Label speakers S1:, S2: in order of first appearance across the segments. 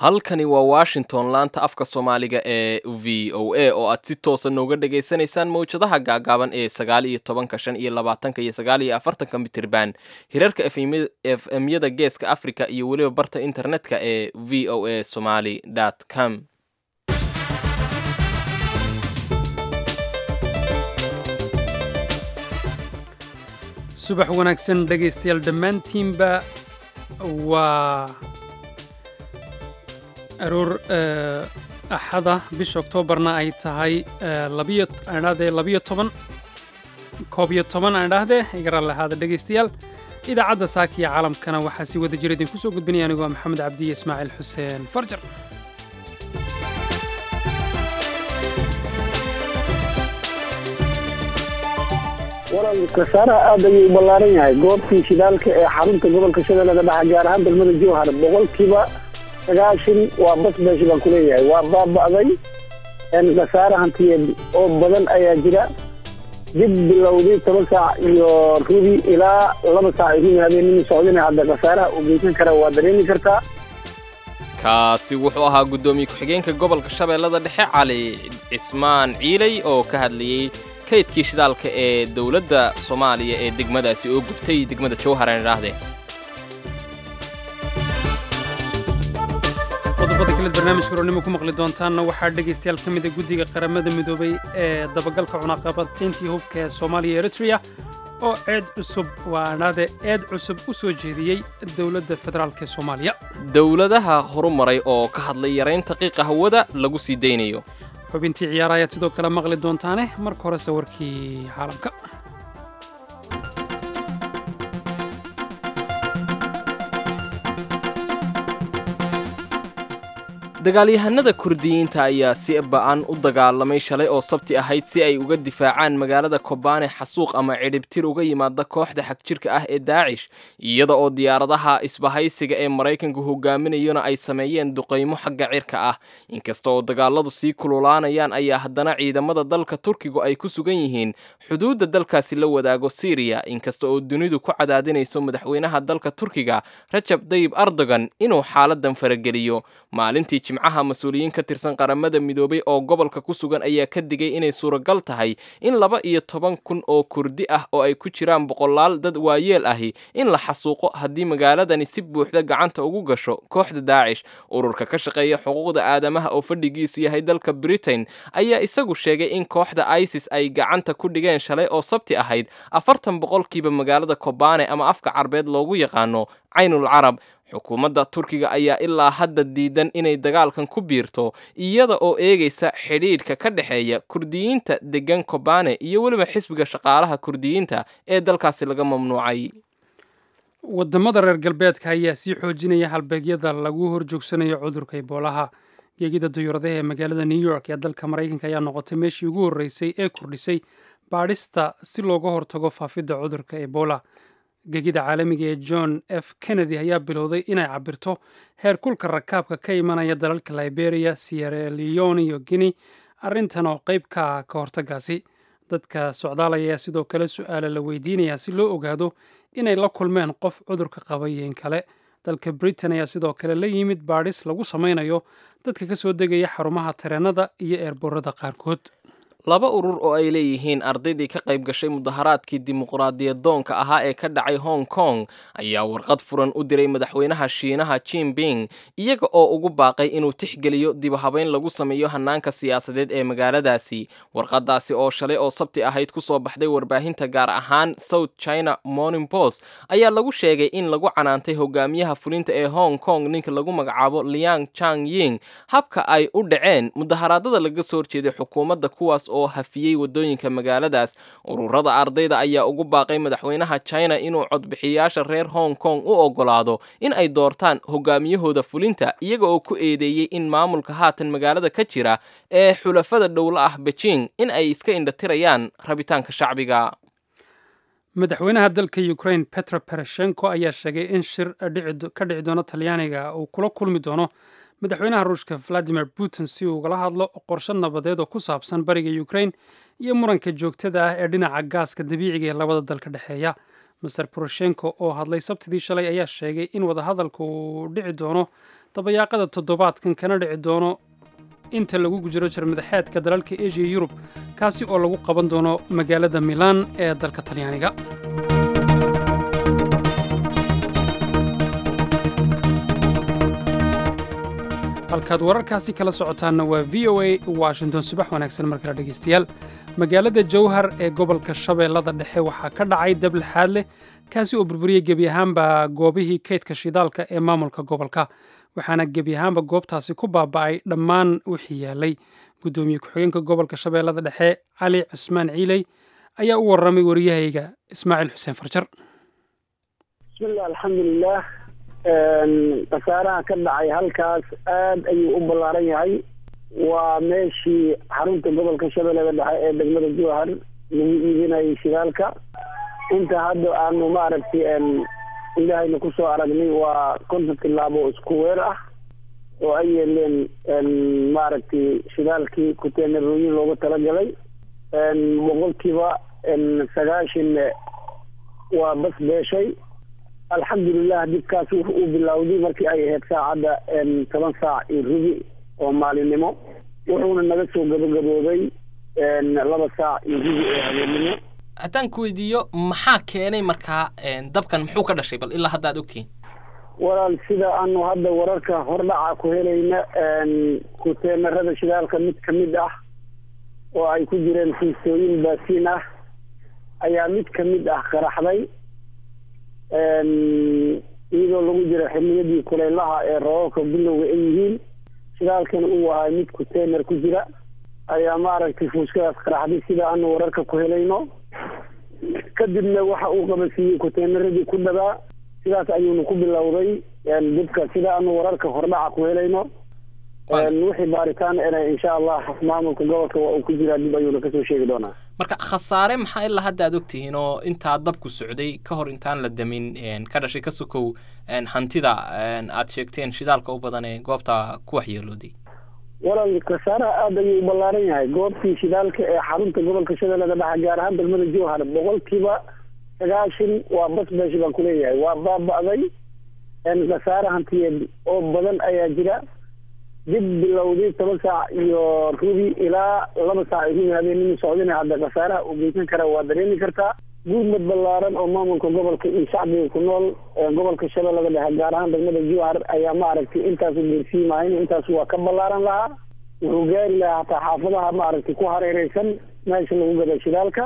S1: halkani waa washington laanta afka soomaaliga ee v o a oo aad si toosa nooga dhagaysanaysaan mawjadaha gaagaaban ee sagaal iyo tobanka shan iyo labaatanka iyo sagaal iyo afartanka mitirban hirarka f m-yada geeska africa iyo weliba barta internetka ee v o a somaly com
S2: subax wanaagsan dhegaystayaal dhammaantiinba waa aroor axada bisha oktoobarna ay tahay aadhahdee labiyo toban koob iyo toban aan idhaahdee igara lahaada dhegaystayaal idaacadda saakiya caalamkana waxaa si wada jira idinku soo gudbinaya anigoo maxamed cabdiye ismaaciil xuseen farjar
S3: waran khasaaraha aad ayuu u ballaaran yahay goobtii shidaalka ee xarunta gobolka shabeellada dhexe gaar ahaan degmada jowhar boqolkiiba sagaashan waa bas beesh baan kuleeyahay waa baaba'day khasaare hantiyeed oo badan ayaa jira dib bilowday toban saac iyo rubi ilaa laba saac ay rubi habeenimo socdina hadda khasaaraha uu geysan kara waa dareemi kartaa
S1: kaasi wuxuu ahaa guddoomiye ku-xigeenka gobolka shabeellada dhexe cali cismaan ciiley oo ka hadlayey kaydkii shidaalka ee dowladda soomaaliya ee degmadaasi oo gubtay degmada jowhar aan idhaahdee
S2: qodobada kaleed barnaamijka roornimo ku maqli doontaanna waxaa dhegaystayaal ka mida guddiga qaramada midoobay ee dabagalka cunaqabatayntii hubka ee soomaaliya eritrea oo ceed cusub waanaade eed cusub u soo jeediyey dowladda federaalk ee soomaaliya
S1: dowladaha horumaray oo ka hadlay yaraynta qiiqa hawada lagu sii daynayo
S2: xubintii ciyaara ayaad sidoo kale maqli doontaane marka hore sawirkii caalamka
S1: dagaalyahanada kurdiyiinta ayaa si ba'an u dagaalamay shalay oo sabti ahayd si ay uga difaacaan magaalada kobaane xasuuq ama cidhibtir uga yimaada kooxda xagjirka ah ee daacish iyada oo diyaaradaha isbahaysiga ee maraykanku hogaaminayona ay sameeyeen duqaymo xagga cirka ah inkasta oo dagaaladu sii kululaanayaan ayaa haddana ciidamada dalka turkigu ay ku sugan yihiin xuduudda dalkaasi la wadaago siriya inkasta oo dunidu ku cadaadinayso madaxweynaha dalka turkiga rajab dayib erdogan inuu xaaladan farageliyo maalintii jimcaha mas-uuliyiin ka tirsan qaramada midoobay oo gobolka ku sugan ayaa ka digay inay suuragal tahay in laba iyo toban kun oo kurdi ah oo ay ku jiraan boqolaal dad waayeel ahi in la xasuuqo haddii magaaladani si buuxda gacanta ugu gasho kooxda daacish ururka ka shaqeeya xuquuqda aadamaha oo fadhigiisu yahay dalka britain ayaa isagu sheegay in kooxda isis ay gacanta ku dhigeen shalay oo sabti ahayd afartan boqolkiiba magaalada kobane ama afka carbeed loogu yaqaano caynul carab xukuumadda turkiga ayaa ilaa hadda diidan inay dagaalkan ku biirto iyada oo eegaysa xidhiidhka ka dhexeeya kurdiyiinta degan kobane iyo weliba xisbiga shaqaalaha kurdiyiinta ee dalkaasi laga mamnuucay
S2: waddamada reer galbeedka ayaa sii xoojinaya halbeegyada lagu horjoogsanayo cudurka iboolaha geegida dayuuradaha ee magaalada new york ee dalka maraykanka ayaa noqotay meeshii ugu horreysay ee kordhisay baadhista si looga hortago faafidda cudurka ebola gegida caalamiga ee john f kennedy ayaa bilowday inay cabirto heer kulka rakaabka ka imanaya dalalka liberia sierra leone iyo guinea arrintan oo qayb ka ah ka hortagaasi dadka socdaalaya ayaa sidoo kale su-aala la weydiinayaa si loo ogaado inay la kulmeen qof cudurka qabayeen kale dalka britain ayaa sidoo kale la yimid baadhis lagu samaynayo dadka ka soo degaya xarumaha tareenada iyo eerboorada qaarkood
S1: laba urur oo ay leeyihiin ardaydii ka qayb gashay mudaharaadkii dimuqraadiyadoonka ahaa ee ka dhacay hong kong ayaa warqad furan u diray madaxweynaha shiinaha jinping iyaga oo ugu baaqay inuu tixgeliyo dibahabeyn lagu sameeyo hanaanka siyaasadeed ee magaaladaasi warqadaasi oo shalay oo sabti ahayd kusoo baxday warbaahinta gaar ahaan south china morning post ayaa lagu sheegay in lagu canaantay hogaamiyaha fulinta ee hong kong ninka lagu magacaabo liang chang ying habka ay u dhaceen mudaharaadada laga soo horjeeday xukuumadda kuwaas oo hafiyey wadooyinka magaaladaas ururada ardayda ayaa ugu baaqay madaxweynaha china inuu codbixiyayaasha reer hong kong u ogolaado in ay doortaan hogaamiyahooda fulinta iyaga oo ku eedeeyey in maamulka haatan magaalada ka jira ee xulafada dhowla ah beijing in ay iska indhatirayaan rabitaanka shacbiga
S2: madaxweynaha dalka ukraine petro bereshenko ayaa sheegay in shir ka dhici doono talyaaniga uu kula kulmi doono madaxweynaha ruushka valadimir putin si uu ugala hadlo qorshe nabadeed oo ku saabsan bariga ukraine iyo muranka joogtada ah ee dhinaca gaaska dabiiciga ee labada dalka dhexeeya master poroshenko oo hadlay sabtidii shalay ayaa sheegay in wadahadalka uu dhici doono dabayaaqada toddobaadkan kana dhici doono inta lagu jiro jarmadaxeedka dalalka asia yurub kaasi oo lagu qaban doono magaalada milaan ee dalka talyaaniga halkaad wararkaasi kala socotaanna waa v o a washington subax wanaagsan mar kale dhegaystayaal magaalada jowhar ee gobolka shabeellada dhexe waxaa ka dhacay dab laxaad leh kaasi oo burburiyey gebi ahaanba goobihii kaydka shidaalka ee maamulka gobolka waxaana gebi ahaanba goobtaasi ku baaba'ay dhammaan wixii yaalay guddoomiye ku-xigeenka gobolka shabeellada dhexe cali cusmaan ciiley ayaa u warramay wariyahayga ismaaciil xuseen farjar
S3: bismillah alxamdulilah khasaaraha ka dhacay halkaas aad ayuu u ballaaran yahay waa meeshii xarunta gobolka shabeellada dhexe ee degmada jowhar lagu iibinayay shidaalka inta hadda aanu maaragtay ilahayna kusoo aragnay waa konton tilaabo isku weer ah oo ay yeeleen maaragtay shidaalkii kuteenarooyin loogu talagalay boqolkiiba sagaashan waa bas beeshay alxamdulilah dibkaas wuxu uu bilowday markii ay ahayd saacadda toban saac iyo rubi oo maalinimo wuxuuna naga soo gabagaboobay laba saac iyo rubi oo habeennimo
S1: haddaan ku weydiiyo maxaa keenay markaa dabkan muxuu ka dhashay bal ilaa hadda ad ogtihiin
S3: walaal sida aanu hadda wararka hordhaca ku helayna kuteenarada shidaalka mid ka mid ah oo ay ku jireen fiistooyin baasiin ah ayaa mid ka mid ah qaraxday iyadoo lagu jiro xiliyadii kuleylaha ee roobabka bilowga ay yihiin shidaalkan uu ahay mid kuteenar ku jira ayaa maaragtay fuuskadaas qaraxday sida aanu wararka ku helayno kadibna waxa uu qabasiiyey kuteenaradii ku dhabaa sidaas ayuuna ku bilowday dibka sida aanu wararka hordhaca ku helayno wixii baaritaan ena insha allah maamulka gobolka waa uu ku jiraa dib ayuuna kasoo sheegi doonaa
S1: marka khasaare maxaa ilaa hadda ad ogtihiin oo intaa dabku socday ka hor intaan la damin ka dhashay ka sokow hantida aad sheegteen shidaalka u badan ee goobta ku waxyeelooday
S3: walaal khasaaraha aada ayuu u ballaaran yahay goobtii shidaalka ee xarunta gobolka shabeellada dhexe gaar ahaan degmada jowhar boqolkiiba sagaashan waa bas beeshi baan kuleeyahay waa baaba'day khasaare hantiyeed oo badan ayaa jira dib bilowday toban saac iyo rubi ilaa laba saac iyo rubi habeenimo socdina hadda khasaaraha uu geysan kara waa dareemi kartaa gurmad ballaaran oo maamulka gobolka iyo shacbiga ku nool gobolka shabeellada dhexe gaar ahaan degmada jowhar ayaa maaragtay intaasu geersiimahayn intaas waa ka ballaaran lahaa wuxuu gaari lahaa hataa xaafadaha maaragtay ku hareereysan meesha lagu gada shidaalka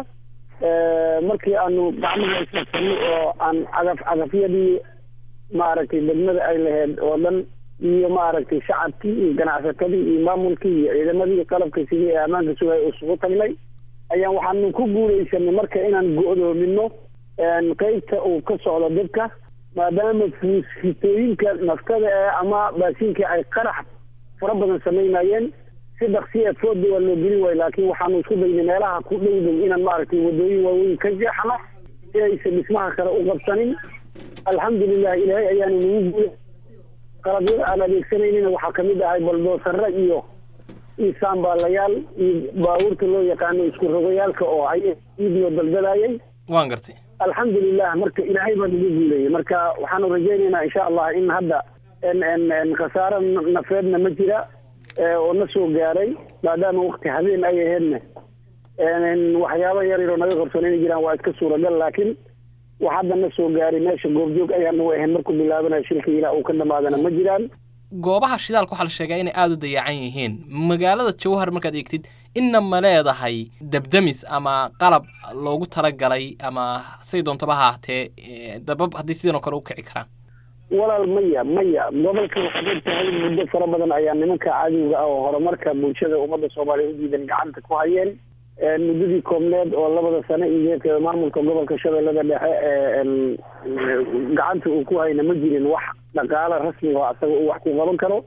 S3: markii aanu gacmaha isfarsanay oo aan cagaf cagafyadii maaragtay degmada ay lahayd oo dhan iyo maaragtay shacabkii iyo ganacsatadii iyo maamulkii iyo ciidamadii qalabka sidii ee ammaanka sugay isugu tagnay ayaan waxaanu ku guuleysanay marka inaan go-doomino qeybta uu ka socdo dibka maadaama fuusfitooyinka naftada ee ama baasiinka ay qarax fara badan samaynayeen si dhaksiya fooda waa loo gelin waayo laakiin waxaanu isku daynay meelaha ku dhow dhow inaan maaragtay wadooyin waaweyn ka jeexno si aysan dhismaha kale u qabsanin alxamdulilah ilaahay ayaanu nagu guulay qalabyada aan adeegsanaynin waxaa kamid ahay baldoosare iyo iyo saambaalayaal iyo baabuurta loo yaqaano isku rogayaalka oo ay iidnoo daldalaayay
S1: waan gartay
S3: alxamdulilah marka ilaahay baa nagu guuleeyay marka waxaanu rajaynaynaa insha allah in hadda khasaaro nafeedna ma jira oo na soo gaaray maadaama wakti habeen ay aheedna waxyaaba yar yaroo naga qabsan inay jiraan waa iska suuragal laakiin wax hadda na soo gaaray meesha goobjoog ayaanu ahayn markuu bilaabanayo shilka ilaa uu ka dhamaadana ma jiraan
S1: goobaha shidaalka waxaa la sheegaa inay aada u dayacan yihiin magaalada jowhar markaad eegtid inna ma leedahay debdemis ama qalab loogu talagalay ama say doontaba ha ahatee dabab haddii sidan oo kale u kici karaan
S3: walaal maya maya gobolka waxaad og tahay muddo fara badan ayaa nimanka caadiga ah oo horumarka bulshada ummadda soomaaliya u diidan gacanta ku hayeen muddadii koobneed oo labada sano iyo maamulka gobolka shabeellada dhexe gacanta uu ku hayna ma jirin wax dhaqaalo rasmi oo asaga uu wax ku qaban karo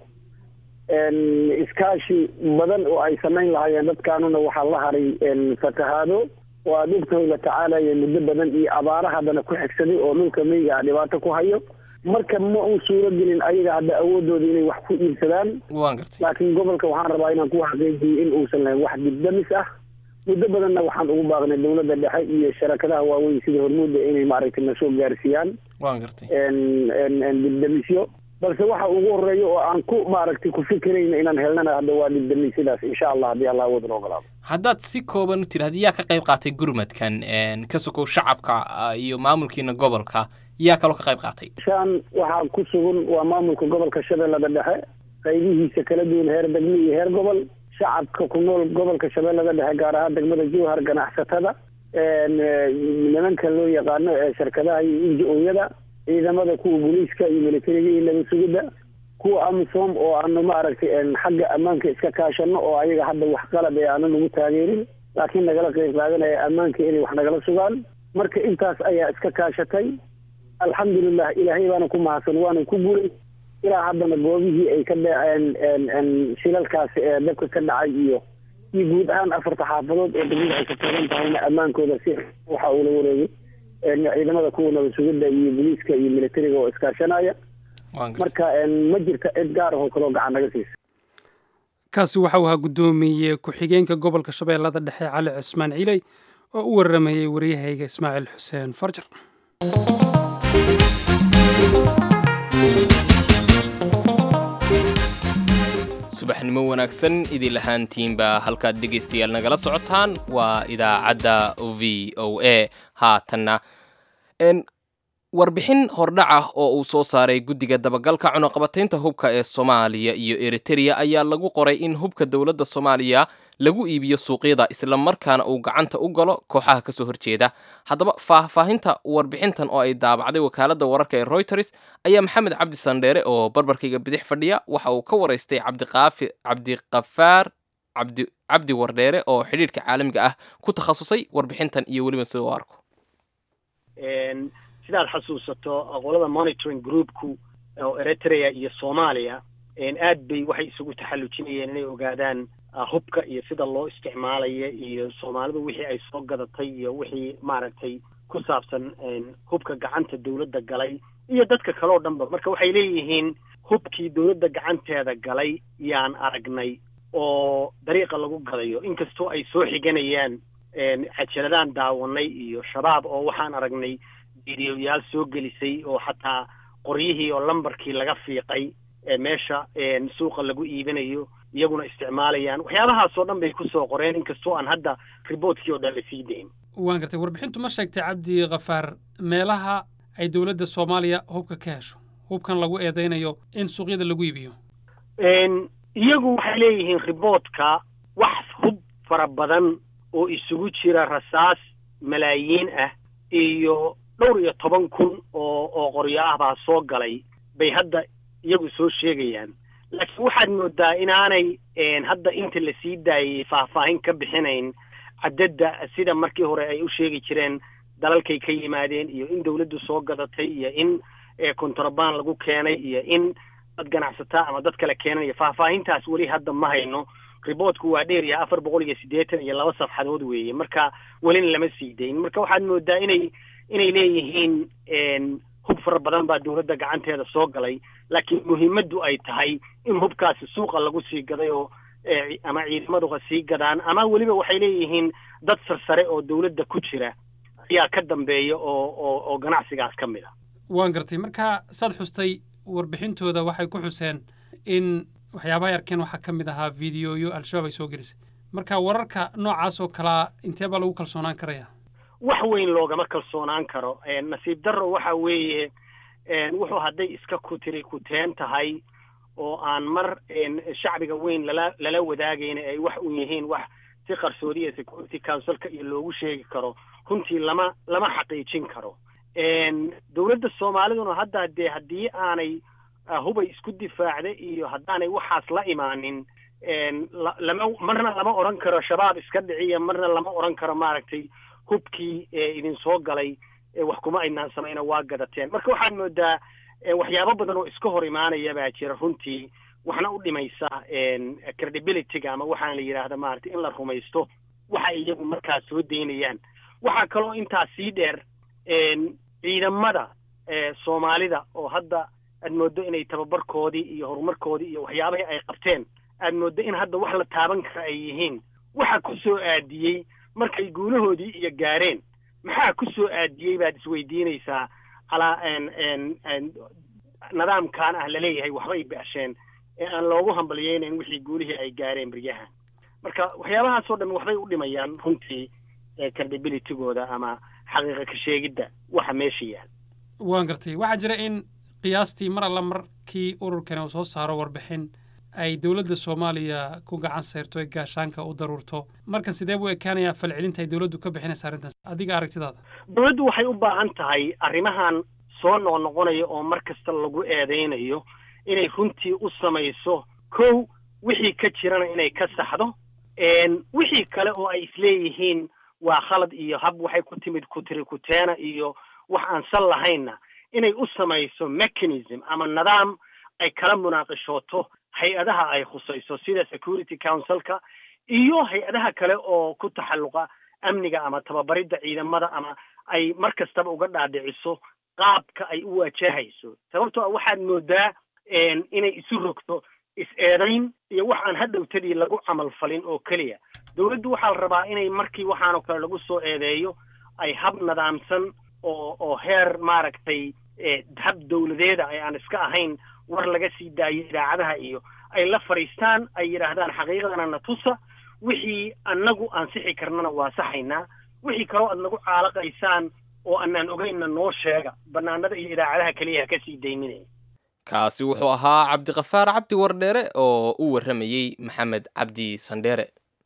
S3: iskaashi badan oo ay samayn lahaayeen dadkaanuna waxaa la haray fatahaado oo aada ogtahay la tacaalaya muddo badan iyo abaara haddana ku xigsaday oo dhulka meyga ah dhibaato ku hayo marka ma uu suuro gelin ayaga hadda awoodooda inay wax ku iibsadaan
S1: waan gartay
S3: laakiin gobolka waxaan rabaa inaan ku xaqiijiyo in uusan lahayn wax dibdamis ah muddo badanna waxaan ugu baaqnay dowladda dhexe iyo sharakadaha waaweyn sida hormuudda inay maaragtay na soo gaarsiiyaan
S1: waan gartay
S3: dibdamisyo balse waxa ugu horeeya oo aan ku maaragtay ku fikirayna inaan helnana hadda waa dhibdanay sidaas insha allah haddii allah wadna ogolaado
S1: haddaad si kooban u tidhahda yaa ka qayb qaatay gurmadkan ka sokow shacabka iyo maamulkiina gobolka yaa kaloo ka qayb qaatay
S3: shaan waxaa ku sugan waa maamulka gobolka shabeellada dhexe qaybihiisa kala duwan heer degmo iyo heer gobol shacabka ku nool gobolka shabeellada dhexe gaar ahaan degmada jowhar ganacsatada nimanka loo yaqaano ee shirkadaha iyo inji-ooyada ciidamada kuwa booliiska iyo militariga iyo nabad sugidda kuwa amisom oo aanu maaragtay xagga ammaanka iska kaashano oo ayaga hadda wax qalab ee aanu nagu taageerin laakiin nagala qayb qaadanaya ammaanka inay wax nagala sugaan marka intaas ayaa iska kaashatay alxamdulilah ilaahay baana ku mahadsan waana ku guulay ilaa haddana goobihii ay ka dhaceen shilalkaasi ee dabka ka dhacay iyo iyo guud ahaan afarta xaafadood oo degmada ay ka taagan tahayna ammaankooda si waxa uu la wareegay ciidamada kuwa nabad sugidda iyo booliiska iyo militariga oo iskaashanaya marka ma jirta cid gaar ahoo kaloo gacan naga siisa
S2: kaasi waxa uu ahaa guddoomiye ku-xigeenka gobolka shabeellada dhexe cali cismaan ciley oo u waramayey waryahayga ismaaciil xuseen farjar
S1: subaxnimo wanaagsan idin lahaantiinba halkaad dhegaystayaal nagala socotaan waa idaacadda v o a haatanna warbixin hordhac ah oo uu soo saaray guddiga dabagalka cunuqabataynta hubka ee soomaaliya iyo eritereya ayaa lagu qoray in hubka dowladda soomaaliya lagu iibiyo suuqyada islamarkaana uu gacanta u galo kooxaha kasoo horjeeda haddaba faahfaahinta warbixintan oo ay daabacday wakaaladda wararka ee reuters ayaa maxamed cabdi sandheere oo barbarkayga bidix fadhiya waxa uu ka waraystay cabdiqaafi cabdiqafaar cabdi cabdi wardheere oo xidhiidhka caalamiga ah ku takhasusay warbixintan iyo weliba sida u arko
S4: sidaad xasuusato qolada monitoring groupku oo eritrea iyo soomaaliya aad bay waxay isugu taxallujinayeen inay ogaadaan hubka iyo sida loo isticmaalaya iyo soomaalidu wixii ay soo gadatay iyo wixii maaragtay ku saabsan hubka gacanta dawladda galay iyo dadka kale oo dhanba marka waxay leeyihiin hubkii dawladda gacanteeda galay yaan aragnay oo dariiqa lagu gadayo inkastoo ay soo xiganayaan cajaladaan daawanay iyo shabaab oo waxaan aragnay videoyaal soo gelisay oo xataa qoryihii oo lambarkii laga fiiqay meesha suuqa lagu iibinayo iyaguna isticmaalayaan waxyaabahaasoo dhan bay kusoo qoreen inkastoo aan hadda riboortkii oo dhan la sii dayn
S2: waan gartay warbixintu ma sheegtay cabdi khafaar meelaha ay dowladda soomaaliya hubka ka hesho hubkan lagu eedaynayo in suuqyada lagu iibiyo
S4: iyagu waxay leeyihiin riboortka wax hub fara badan oo isugu jira rasaas malaayiin ah iyo dhowr iyo toban kun oo oo qoryo ah baa soo galay bay hadda iyagu soo sheegayaan laakiin waxaad moodaa inaanay hadda inta la sii daayay faahfaahin ka bixinayn cadadda sida markii hore ay u sheegi jireen dalalkay ka yimaadeen iyo in dawladdu soo gadatay iyo in kontrabaan lagu keenay iyo in dad ganacsataa ama dad kale keenanayo faahfaahintaas weli hadda ma hayno riboortku waa dheer yahay afar boqol iyo siddeetan iyo laba safxadood weeye marka welina lama sii dayn marka waxaad moodaa inay inay leeyihiin hub fara badan baa dawladda gacanteeda soo galay laakiin muhiimaddu ay tahay in hubkaasi suuqa lagu sii gaday oo ama ciidamaduha sii gadaan ama weliba waxay leeyihiin dad sarsare oo dawladda ku jira ayaa ka dambeeya oo oo oo ganacsigaas ka mid a
S2: waan gartay marka saad xustay warbixintooda waxay ku xuseen in waxyaabahay arkeen waxaa ka mid ahaa videoyo al-shabaab ay soo gelisay marka wararka noocaas oo kalea intee baa lagu kalsoonaan karaya
S4: wax weyn loogama kalsoonaan karo nasiib darro waxa weeye wuxuu hadday iska kutiri kuteen tahay oo aan mar shacbiga weyn lala lala wadaagayna ay wax u yihiin wax si qarsoodiya security councilka iyo loogu sheegi karo runtii lama lama xaqiijin karo dawladda soomaaliduna hadda dee haddii aanay hubay isku difaacda iyo haddaanay waxaas la imaanin lama marna lama odhan karo shabaab iska dhiciya marna lama odhan karo maaragtay hubkii idin soo galay wax kuma aynaan samayna waa gadateen marka waxaad moodaa waxyaabo badan oo iska hor imaanaya baa jira runtii waxna u dhimaysa credibilityga ama waxaan la yidhaahda maaragtay in la rumaysto waxa iyagu markaas soo daynayaan waxaa kaloo intaas sii dheer ciidamada soomaalida oo hadda aad mooddo inay tababarkoodii iyo horumarkoodii iyo waxyaabahii ay qabteen aad mooddo in hadda wax la taaban kara ay yihiin waxa ku soo aadiyey markay guulahoodii iyo gaareen maxaa ku soo aadiyey baad isweydiinaysaa calaa nidaamkan ah laleeyahay waxbay ba'sheen ee aan loogu hambalyeynayn wixii guulihii ay gaareen beryahan marka waxyaabahaasoo dhan waxbay u dhimayaan runtii credibilitygooda ama xaqiiqa ka sheegidda waxa meesha yaal
S2: waan gartay waxaa jira in qiyaastii mar alla markii ururkani uu soo saaro warbixin ay dowladda soomaaliya ku gacan sayrto ee gaashaanka u daruurto marka sidee buu ekaanayaa falcelinta ay dowladdu ka bixinaysa arrintaas adiga aragtidaada
S4: dowladdu waxay u baahan tahay arrimahan soo noqnoqonaya oo mar kasta lagu eedaynayo inay runtii u samayso kow wixii ka jirana inay ka saxdo wixii kale oo ay isleeyihiin waa khalad iyo hab waxay ku timid kutiri kuteena iyo wax aan sal lahaynna inay u samayso mechanism ama nidaam ay kala munaaqishooto hay-adaha ay khusayso sida security councilka iyo hay-adaha kale oo ku taxalluqa amniga ama tababaridda ciidamada ama ay mar kastaba uga dhaadhiciso qaabka ay u wajahayso sababtoo a waxaad moodaa inay isu rogto is-eedayn iyo wax aan hadhowtadii lagu camal falin oo keliya dowladdu waxaa la rabaa inay markii waxaanoo kale lagu soo eedeeyo ay hab nidaamsan oo oo heer maaragtay hab dowladeeda ay aan iska ahayn war laga sii daayo idaacadaha iyo ay la fadhiistaan ay yidhaahdaan xaqiiqadana na tusa wixii annagu ansixi karnana waa saxaynaa wixii kaloo aad nagu caalaqaysaan oo anaan ogeynna noo sheega bannaanada iyo idaacadaha keliya ha ka sii dayminaya
S1: kaasi wuxuu ahaa cabdiqafaar cabdi wardheere oo u warramayey maxamed cabdi sandheere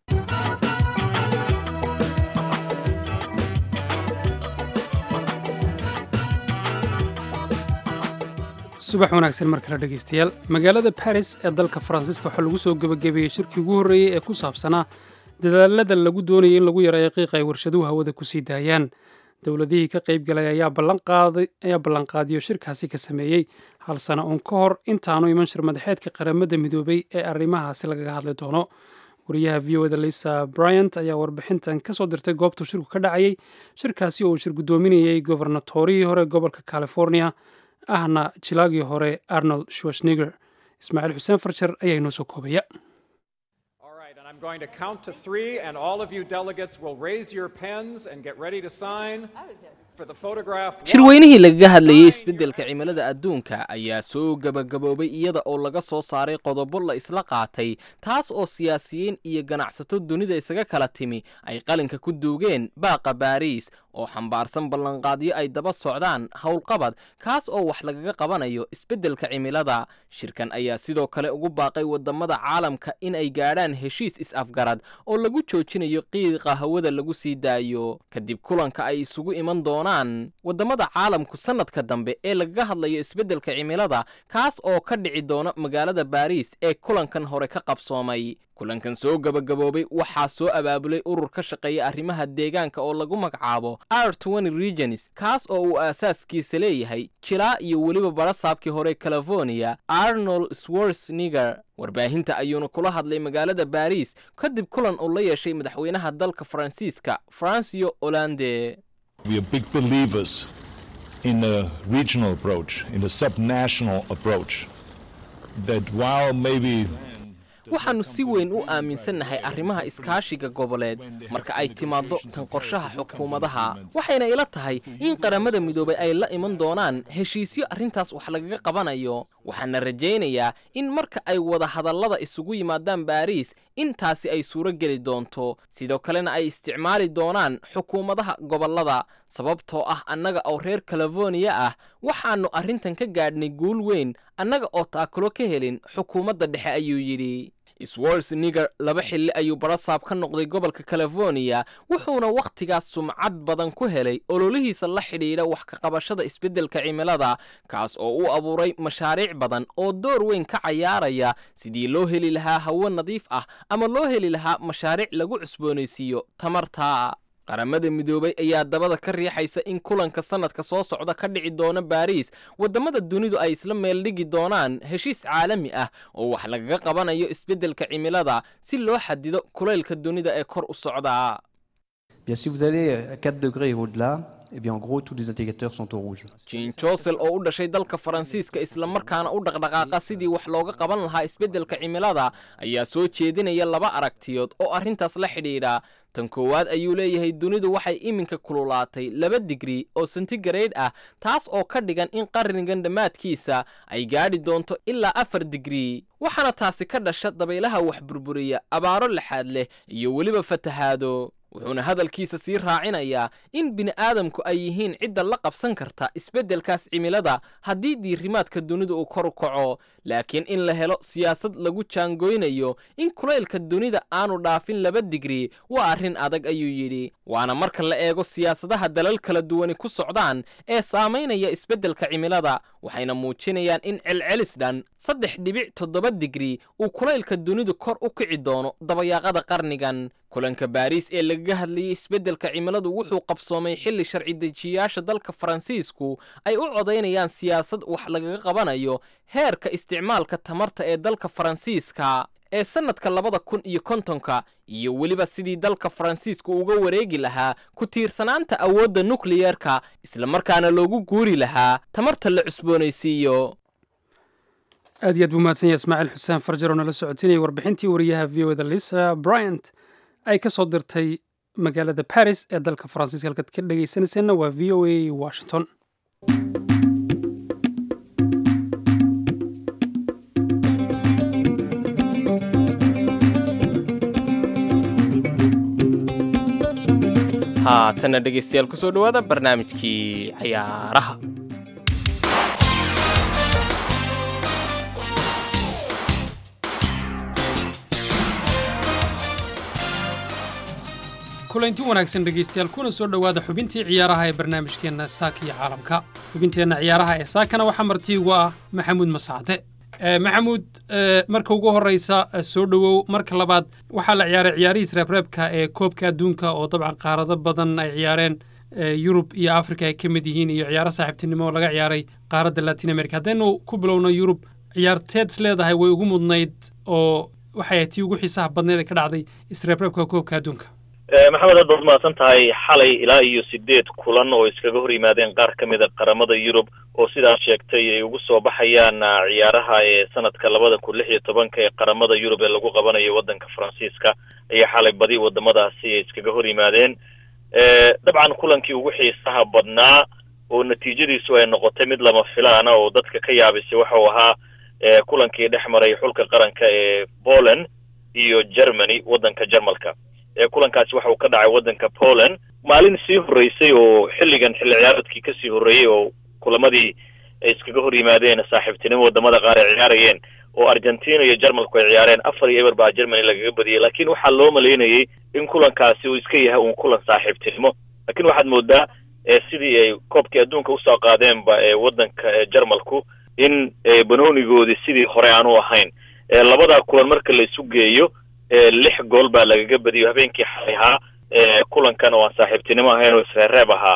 S2: subax wanaagsan mar kale dhegaystayaal magaalada baris ee dalka faransiiska waxaa lagu soo gebagabeeyey shirkii ugu horreeyey ee ku saabsanaa dadaalada lagu doonayay in lagu yareeyo qiiqa ay warshaduhu hawada ku sii daayaan dowladihii ka qaybgalay ayaa ballanqaadiyo shirkaasi ka sameeyey hal sano uun ka hor intaanu iman shir madaxeedka qaramada midoobay ee arrimahaasi lagaga hadli doono wariyaha v o da lisa bryant ayaa warbixintan ka soo dirtay goobtuu shirku ka dhacayay shirkaasi oo uu shir guddoominayey gobernatorihii hore gobolka california ahna jilaagii hore arnold schwarzenegger ismaaciil xuseen farjar ayaa inoo soo koobaya
S5: I'm going to count to three, and all of you delegates will raise your pens and get ready to sign for the photograph.
S1: shirweynihii lagaga hadlayey isbeddelka cimilada adduunka ayaa soo gebagaboobay iyada oo laga soo saaray qodobo la isla qaatay taas oo siyaasiyiin iyo ganacsato dunida isaga kala timi ay qalinka ku duugeen baaqa baariis oo xambaarsan ballanqaadyo ay daba socdaan howlqabad kaas oo wax lagaga qabanayo isbeddelka cimilada shirkan ayaa sidoo kale ugu baaqay waddamada caalamka in ay gaadhaan heshiis is-afgarad oo lagu joojinayo qiiqa hawada lagu sii daayo kadib kulanka ay isugu iman doonaan waddamada caalamku sannadka dambe ee lagaga hadlayo isbeddelka cimilada kaas oo ka dhici doona magaalada baariis ee kulankan hore ka qabsoomay kulankan soo gebagaboobay waxaa soo abaabulay urur ka shaqeeya arrimaha deegaanka oo lagu magacaabo r regions kaas oo uu aasaaskiisa leeyahay jilaa iyo weliba barasaabkii hore california arnold swarzenegger warbaahinta ayuuna kula hadlay magaalada baariis kadib kulan uu la yeeshay madaxweynaha dalka faransiiska francio hollande
S6: We are big believers in a regional approach, in a subnational approach. That while maybe
S1: waxaannu si weyn u aaminsannahay arrimaha iskaashiga goboleed marka ay timaaddo tan qorshaha xukuumadaha waxayna ila tahay in qaramada midoobay ay la iman doonaan heshiisyo arrintaas wax lagaga qabanayo waxaana rajaynayaa in marka ay wada hadallada isugu yimaadaan baariis intaasi ay suuro geli doonto sidoo kalena ay isticmaali doonaan xukuumadaha gobollada sababtoo ah annaga oo reer californiya ah waxaannu arrintan ka gaadhnay guul weyn annaga oo taakulo ka helin xukuumadda dhexe ayuu yidhi swarzenegger laba xilli ayuu barasaab ka noqday gobolka californiya wuxuuna wakhtigaas sumcad badan ku helay ololihiisa la xidhiidha wax ka qabashada isbeddelka cimilada kaas oo u abuuray mashaariic badan oo door weyn ka cayaaraya sidii loo heli lahaa hawo nadiif ah ama loo heli lahaa mashaariic lagu cusboonaysiiyo tamarta qaramada midoobay ayaa dabada ka riixaysa in kulanka sannadka soo socda ka dhici doona baariis waddamada dunidu ay isla meeldhigi doonaan heshiis caalami ah oo wax lagaga qabanayo isbeddelka cimilada si loo xadido kulaylka dunida ee kor u socda
S7: Bien, si vous allez à 4 degrés et au-delà, eh bien en gros tous les indicateurs sont au rouge.
S1: jean josel oo u dhashay dalka faransiiska islamarkaana u dhaqdhaqaaqa sidii wax looga qaban lahaa isbeddelka cimilada ayaa soo jeedinaya laba aragtiyood oo arrintaas la xidhiidha tan koowaad ayuu leeyahay dunidu waxay iminka kululaatay laba digri oo sentigrade ah taas oo ka dhigan in qarnigan dhammaadkiisa ay gaadhi doonto ilaa afar digri waxaana taasi ka dhasha dabaylaha wax burburiya abaaro laxaad leh iyo weliba fatahaado wuxuuna hadalkiisa sii raacinayaa in bini'aadamku ay yihiin cidda la qabsan karta isbeddelkaas cimilada haddii diirimaadka dunida uu kor u kaco laakiin in la helo siyaasad lagu jaangoynayo in kulaylka dunida aanu dhaafin laba digri waa arrin adag ayuu yidhi waana marka la eego siyaasadaha dalal kala duwani ku socdaan ee saamaynaya isbeddelka cimilada waxayna muujinayaan in celcelis dhan saddex dhibic toddoba digri uu kulaylka dunidu kor u kici doono dabayaaqada qarnigan kulanka baariis ee lagaga hadlayay isbeddelka cimiladu wuxuu qabsoomay xilli sharci dejiyayaasha dalka faransiisku ay u codaynayaan siyaasad wax lagaga qabanayo heerka isticmaalka tamarta ee dalka faransiiska ee sannadka labada kun iyo kontonka iyo weliba sidii dalka faransiisku uga wareegi lahaa ku tiirsanaanta awoodda nukliyerka islamarkaana loogu guuri lahaa tamarta la cusboonaysiiyo
S2: aad iyo aad buu mahadsan yahay ismaaciil xuseen farjar oo nala socotinayay warbixintii wariyaha v o da lisa bryant ay ka soo dirtay magaalada baris ee dalka faransiiska halkaad ka dhegaysanayseena waa v o a washington
S1: haatanna dhegaystayaal kusoo dhowaada barnaamijkii cayaaraha
S2: kulanti wanaagsan dhegaystayaal kuna soo dhowaada xubintii ciyaaraha ee barnaamijkeenna saaka iyo caalamka xubinteenna ciyaaraha ee saakana waxaa marti ugu ah maxamuud masacde maxamuud marka ugu horeysa soo dhowow marka labaad waxaa la ciyaaray ciyaarihiis reebreebka ee koobka adduunka oo dabcan qaarado badan ay ciyaareen yurub iyo africa ay ka mid yihiin iyo ciyaaro saaxiibtinimo oo laga ciyaaray qaaradda latin america haddaynu ku bilowno yurub ciyaarteed is leedahay way ugu mudnayd oo waxay ahayd tii ugu xiisaha badneed ee ka dhacday isreebreebka koobka adduunka
S8: maxamed aad baad mahadsan tahay xalay ilaa iyo sideed kulan oo iskaga hor yimaadeen qaar ka mida qaramada yurub oo sidaas sheegtay ay ugu soo baxayaan ciyaaraha ee sanadka labada kun lix iyo tobanka ee qaramada yurub ee lagu qabanayo waddanka faransiiska ayaa xalay badi wadamadaasi ay iskaga hor yimaadeen dabcan kulankii ugu xiisaha badnaa oo natiijadiisu ay noqotay mid lama filaana oo dadka ka yaabisay waxau ahaa kulankii dhex maray xulka qaranka ee poland iyo germany waddanka jarmalka kulankaasi waxa uu ka dhacay waddanka poland maalin sii horreysay oo xilligan xilli ciyaareedkii kasii horreeyey oo kulamadii ay iskaga hor yimaadeen saaxiibtinimo wadamada qaar ay ciyaarayeen oo argentina iyo jarmalku ay ciyaareen afar iyo eber baa germany lagaga badiyey laakiin waxaa loo malaynayey in kulankaasi uu iska yahay uun kulan saaxiibtinimo laakiin waxaad moodaa sidii ay koobkii adduunka usoo qaadeenba ee waddanka jarmalku in banoonigoodii sidii hore aanu ahayn labadaa kulan marka la isu geeyo lix gool baa lagaga badiyo habeenkii xalay ahaa kulankan oo aan saaxiibtinimo ahayn oo isreereeb ahaa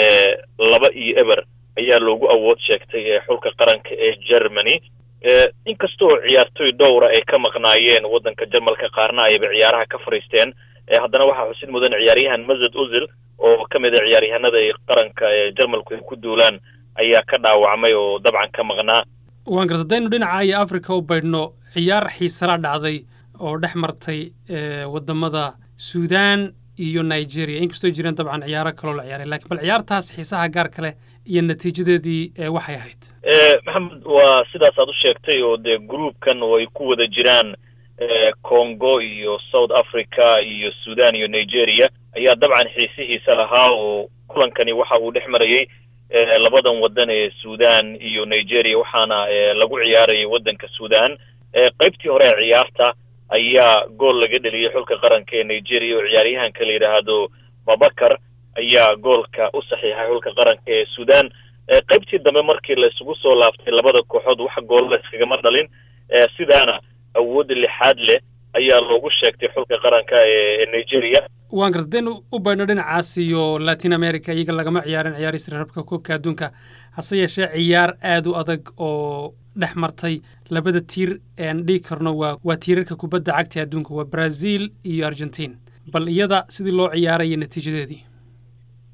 S8: laba iyo eber ayaa loogu awood sheegtay xulka qaranka ee germany inkasta oo ciyaartoy dhowra ay ka maqnaayeen waddanka jarmalka qaarna ayba ciyaaraha ka fadhiisteen haddana waxaa xusid mudan ciyaaryahan mazed uzil oo ka mid a ciyaaryahanada ay qaranka ee jarmalku ay ku duulaan ayaa ka dhaawacmay oo dabcan ka maqnaa
S2: waan garta haddaynu dhinaca iyo africa u baydhno ciyaar xiisala dhacday oo dhex martay wadamada suudan iyo nigeria inkastoo jireen dabcan ciyaaro kaloo la ciyaaray lakiin bal ciyaartaas xiisaha gaar kale iyo natiijadeedii waxay ahayd
S8: maxamed waa sidaas aad u sheegtay oo dee groupkan oo ay ku wada jiraan congo iyo south africa iyo sudan iyo nigeria ayaa dabcan xiisihiisa lahaa oo kulankani waxa uu dhex marayey labadan waddan ee sudan iyo nigeria waxaana lagu ciyaarayay waddanka sudan qaybtii hore ee ciyaarta ayaa gool laga dheliyey xulka qaranka ee nigeria oo ciyaaryahanka la yidhaahdo babakar ayaa goolka u saxiixay xulka qaranka ee sudan qaybtii dambe markii la isugu soo laaftay labada kooxood wax gool la iskagama dhalin sidaana awoodda lixaad leh ayaa loogu sheegtay xulka qaranka ee nigeria
S2: waan garta hadaynu u baydhno dhinacaas iyo latin america iyaga lagama ciyaarin ciyaarista reerabka koobka adduunka hase yeeshee ciyaar aad u adag oo dhex martay labada tiir ean dhigi karno waa waa tiirarka kubadda cagta adduunka waa brazil iyo argentin bal iyada sidii loo ciyaaraya natiijadeedii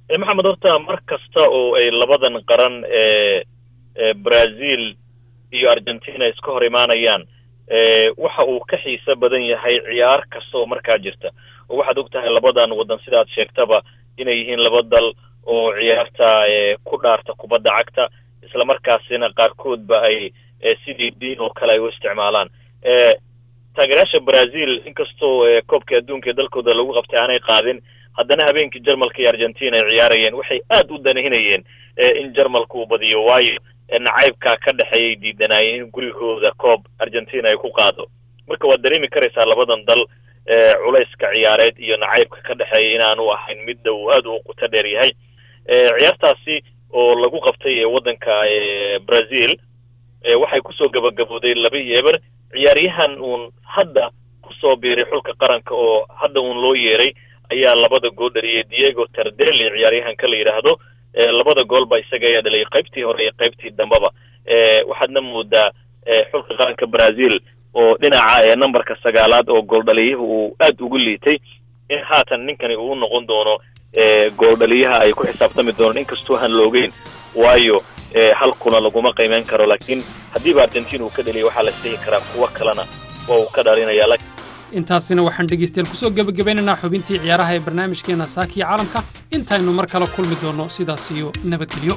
S8: maxamed horta mar kasta oo ay labadan qaran ee brazil iyo argentina iska hor imaanayaan waxa uu ka xiiso badan yahay ciyaar kasta oo markaa jirta oo waxaad og tahay labadan waddan sidaad sheegtaba inay yihiin laba dal oo ciyaarta ku dhaarta kubadda cagta isla markaasina qaarkoodba ay sidii diin oo kale ay u isticmaalaan taageerayaasha brazil inkastoo koobka adduunka ee dalkooda lagu qabtay aanay qaadin haddana habeenkii jarmalka iyo argentina ay ciyaarayeen waxay aad u danahinayeen in jarmalka uu badiyo waayo nacaybkaa ka dhexeeyay diidanaayeen in gurigooda koob argentina ay ku qaado marka waad dareemi karaysaa labadan dal culayska ciyaareed iyo nacaybka ka dhexeeya inaanu ahayn midda uu aad u quto dheer yahay ciyaartaasi oo lagu qabtay waddanka brazil waxay kusoo gabagabooday laba yeeber ciyaaryahan uun hadda kusoo biiray xulka qaranka oo hadda uun loo yeeray ayaa labada gool dhaliyay diego tardeli ciyaaryahanka la yidhaahdo labada goolba isaga ayaa dhaliyay qaybtii hore iyo qaybtii dambeba waxaadna moodaa xulka qaranka brazil oo dhinaca numberka sagaalaad oo gooldhaliyaha uu aad ugu liitay in haatan ninkani uu noqon doono gooldhaliyaha ay ku xisaabtami doonaan inkastoo aan loogeyn waayo hal kuna laguma qiimeyn karo laakiin haddiiba argentina uu ka dhaliyay waxaa la isdhihi karaa kuwo kalena waa uu ka dhalinaya
S2: intaasina waxaan dhegaystayaal kusoo gebagabeynaynaa xubintii ciyaaraha ee barnaamijkeena saakiya caalamka intaynu mar kale kulmi doonno sidaas iyo nabadgelyo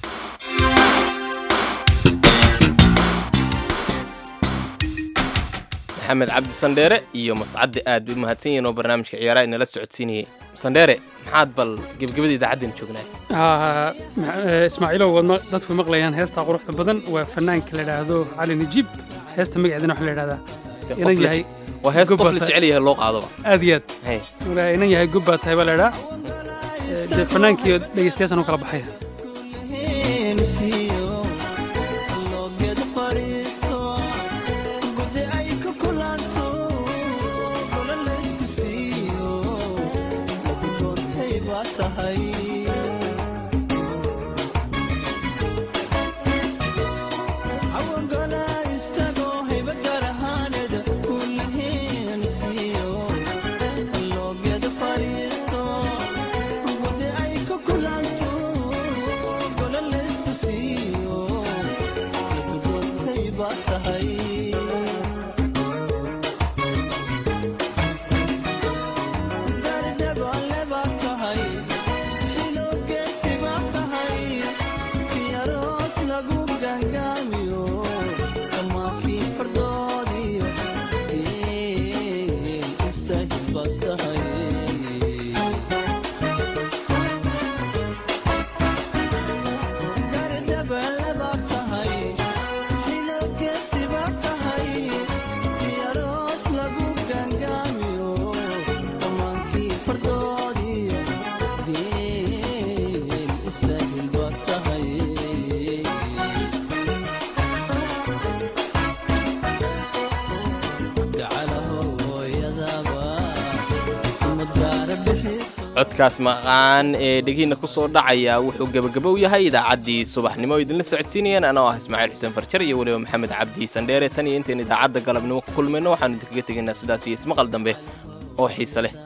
S1: maxamed cabdi sandheere iyo mascadde aad bay mahadsan yihiin oo barnaamijka ciyaaraha inala socodsiinayay sandheere maxaad bal gebagabada idaacaddan joognaa
S2: ismaaciilow waad dadku maqlayaan heestaa quruxda badan waa fanaanka la idhaahdo cali najiib heesta magaceedana waxa la idhahdaa inan yahay
S1: waa hees qof la jecel yahay loo qaadoba
S2: aad iyo aad inan yahay gobbaa tahay baa la idhaa dee fanaankii dhegeystayaashan u kala baxaya
S1: codkaas maqaan ee dhegiina ku soo dhacaya wuxuu gebagabo yahay idaacaddii subaxnimo o idinla socodsiinayeen anoo ah ismaaciil xuseen farjar iyo weliba maxamed cabdi sandheere tan iyo intayn idaacadda galabnimo ku kulmayno waxaanu idinkaga tegaynaa sidaas iyo ismaqal dambe oo xiise leh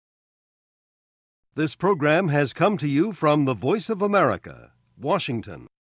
S9: This program has come to you from the Voice of America, Washington.